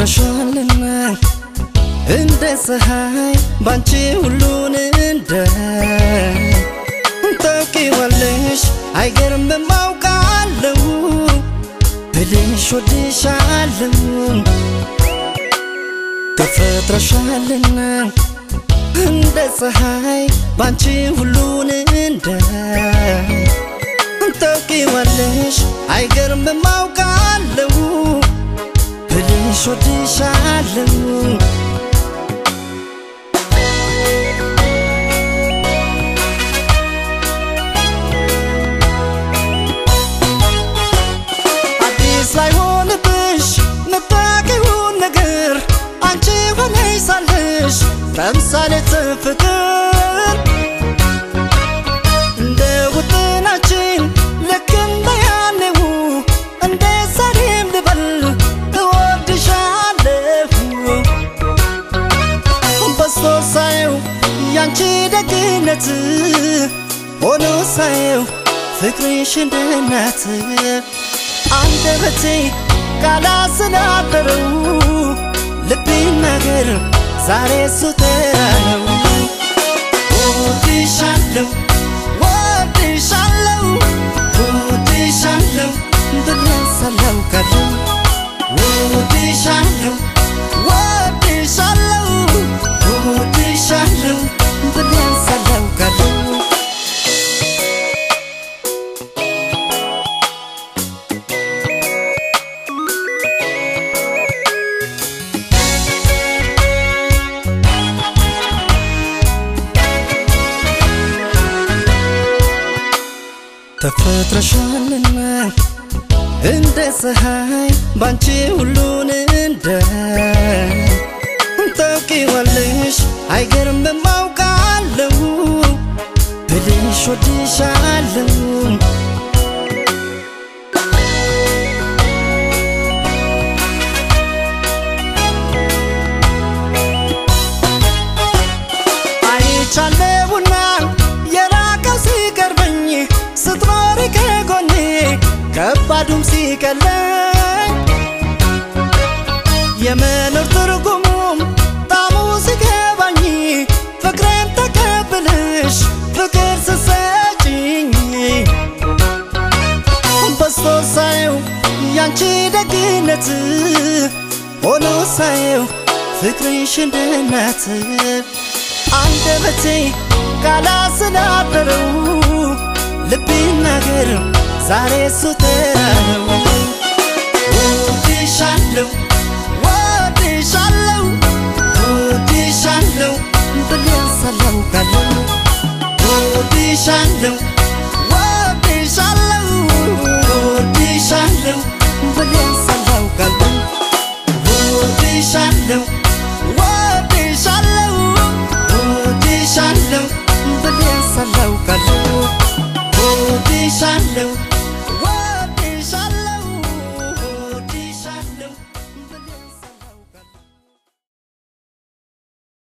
ተፈጥረሻልና እንደ ፀሐይ ባንቺ ሁሉን እንደ ታውቂዋለሽ አይገርምም አውቃለሁ ብልሽ ወድሻለሁ ተፈጥረሻልና እንደ ፀሐይ ባንቺ ሁሉን እንደ ታውቂዋለሽ አይገርምም አውቃለሁ ብልሽ ወድሻለሁ አዲስ ላይሆንብሽ ምታውቂውን ነገር አንቺ ሆነሽ ሳለሽ ተምሳሌት ፍቅር እንደ ውጥናችን ልክ እንደ ያኔው እንደ ዛሬም ልበል እወድሻለሁ በስቶ ሳየው ያንቺ ደግነት ሆኖ ሳየው ፍቅርሽ እንደ እናት አንደበቴ ካላሰናበረው ልቤ ነገር ዛሬ እሱ ተራነው ወድሻለሁ ወድሻለሁ ወድሻለሁ ብለሳለው ካለው ወድሻለሁ ወድሻለሁ ወድሻለሁ ብለሳለው ካለው ተፈጥረሻልና እንደ ፀሐይ ባንቺ ሁሉን እንደ ታውቂዋለሽ አይገርምም አውቃለሁ ብልሽ ወድሻለሁ አይቻለሁና የራቀው ሲቀርበኝ ስትኖሪ ከጎኔ ከባዱም ሲቀለኝ የመኖር ትርጉሙም ጣሙ ሲገባኝ ፍቅሬን ተቀብለሽ ፍቅር ስሰጭኝ በስቶ ሳየው ያንቺ ደግነት ሆኖ ሳየው ፍቅርሽ እንደ እናት አንደበቴ ካላሰናበረው ልቤ ነገር ዛሬ እሱ ተራነው ወድሻለሁ ወድሻለሁ ወድሻለሁ ብለሳለው ካለው ወድሻለሁ ወድሻለሁ ወድሻለሁ ብለሳለው ካለው ወድሻለሁ ወድሻለሁ ወድሻለሁ ብለሳለው ካለው ወድሻለሁ